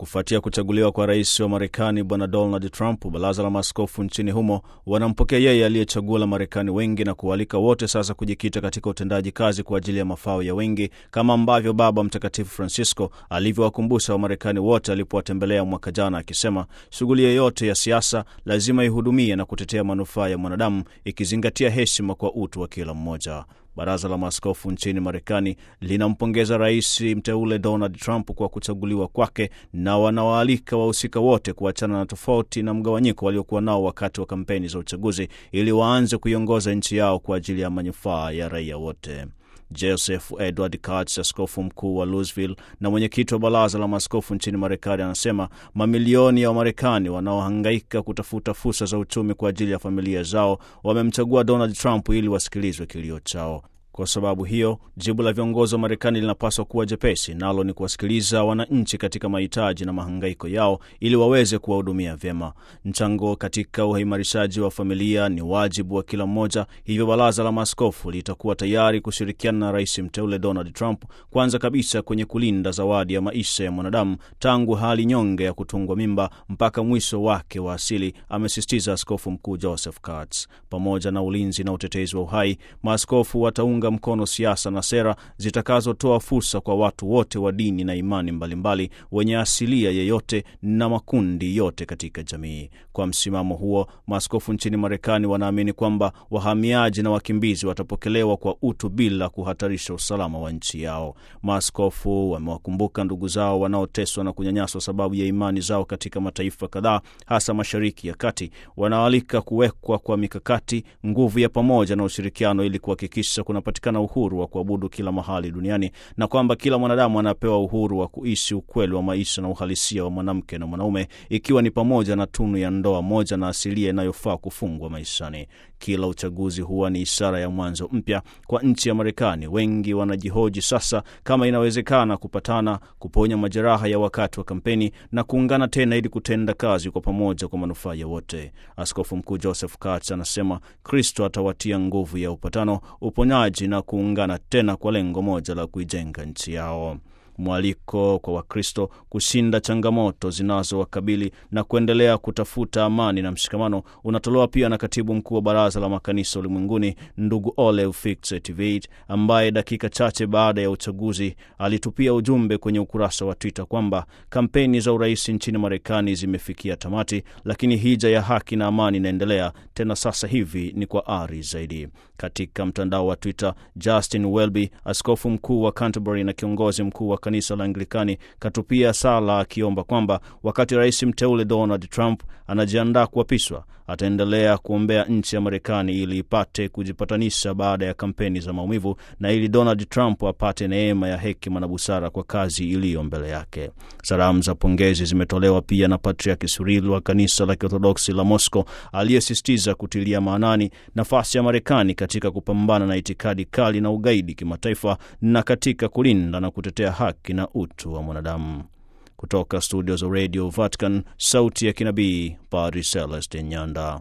Kufuatia kuchaguliwa kwa rais wa Marekani Bwana Donald Trump, baraza la maaskofu nchini humo wanampokea yeye aliyechagua la Marekani wengi na kualika wote sasa kujikita katika utendaji kazi kwa ajili ya mafao ya wengi, kama ambavyo Baba Mtakatifu Francisco alivyowakumbusha Wamarekani wote alipowatembelea mwaka jana, akisema shughuli yoyote ya siasa lazima ihudumie na kutetea manufaa ya mwanadamu, ikizingatia heshima kwa utu wa kila mmoja. Baraza la maaskofu nchini Marekani linampongeza rais mteule Donald Trump kwa kuchaguliwa kwake na wanawaalika wahusika wote kuachana na tofauti na mgawanyiko waliokuwa nao wakati wa kampeni za uchaguzi ili waanze kuiongoza nchi yao kwa ajili ya manufaa ya raia wote. Joseph Edward Katz, askofu mkuu wa Louisville na mwenyekiti wa baraza la maaskofu nchini Marekani, anasema mamilioni ya Wamarekani wanaohangaika kutafuta fursa za uchumi kwa ajili ya familia zao wamemchagua Donald Trump ili wasikilizwe kilio chao. Kwa sababu hiyo, jibu la viongozi wa Marekani linapaswa kuwa jepesi, nalo ni kuwasikiliza wananchi katika mahitaji na mahangaiko yao ili waweze kuwahudumia vyema. Mchango katika uimarishaji wa familia ni wajibu wa kila mmoja, hivyo baraza la maaskofu litakuwa tayari kushirikiana na rais mteule Donald Trump, kwanza kabisa kwenye kulinda zawadi ya maisha ya mwanadamu tangu hali nyonge ya kutungwa mimba mpaka mwisho wake wa asili, amesisitiza askofu mkuu Joseph Katz. Pamoja na ulinzi na utetezi wa uhai, maaskofu wataunga mkono siasa na sera zitakazotoa fursa kwa watu wote wa dini na imani mbalimbali wenye asilia yeyote na makundi yote katika jamii. Kwa msimamo huo, maaskofu nchini Marekani wanaamini kwamba wahamiaji na wakimbizi watapokelewa kwa utu bila kuhatarisha usalama wa nchi yao. Maaskofu wamewakumbuka ndugu zao wanaoteswa na kunyanyaswa sababu ya imani zao katika mataifa kadhaa, hasa Mashariki ya Kati. Wanaalika kuwekwa kwa mikakati, nguvu ya pamoja na ushirikiano ili kuhakikisha kuna patikana uhuru wa kuabudu kila mahali duniani na kwamba kila mwanadamu anapewa uhuru wa kuishi ukweli wa maisha na uhalisia wa mwanamke na mwanaume, ikiwa ni pamoja na tunu ya ndoa moja na asilia inayofaa kufungwa maishani. Kila uchaguzi huwa ni ishara ya mwanzo mpya kwa nchi ya Marekani. Wengi wanajihoji sasa kama inawezekana kupatana, kuponya majeraha ya wakati wa kampeni na kuungana tena ili kutenda kazi kwa pamoja kwa manufaa ya wote. Askofu Mkuu Joseph Katz anasema Kristo atawatia nguvu ya upatano, uponyaji na kuungana tena kwa lengo moja la kuijenga nchi yao. Mwaliko kwa Wakristo kushinda changamoto zinazowakabili na kuendelea kutafuta amani na mshikamano unatolewa pia na katibu mkuu wa Baraza la Makanisa Ulimwenguni, ndugu Olev Fixet-Viit, ambaye dakika chache baada ya uchaguzi alitupia ujumbe kwenye ukurasa wa Twitter kwamba kampeni za urais nchini Marekani zimefikia tamati, lakini hija ya haki na amani inaendelea, tena sasa hivi ni kwa ari zaidi. Katika mtandao wa Twitter, Justin Welby, askofu mkuu wa Canterbury na kiongozi mkuu wa kanisa la Anglikani katupia sala akiomba kwamba wakati rais mteule Donald Trump anajiandaa kuapishwa ataendelea kuombea nchi ya Marekani ili ipate kujipatanisha baada ya kampeni za maumivu na ili Donald Trump apate neema ya hekima na busara kwa kazi iliyo mbele yake. Salamu za pongezi zimetolewa pia na Patriaki Cyril wa kanisa la Kiorthodoksi la Moscow aliyesisitiza kutilia maanani nafasi ya Marekani katika kupambana na itikadi kali na ugaidi kimataifa na katika kulinda na kutetea haki na utu wa mwanadamu. Kutoka studio za Radio Vatican, sauti ya kinabii, Padri Celestin Nyanda.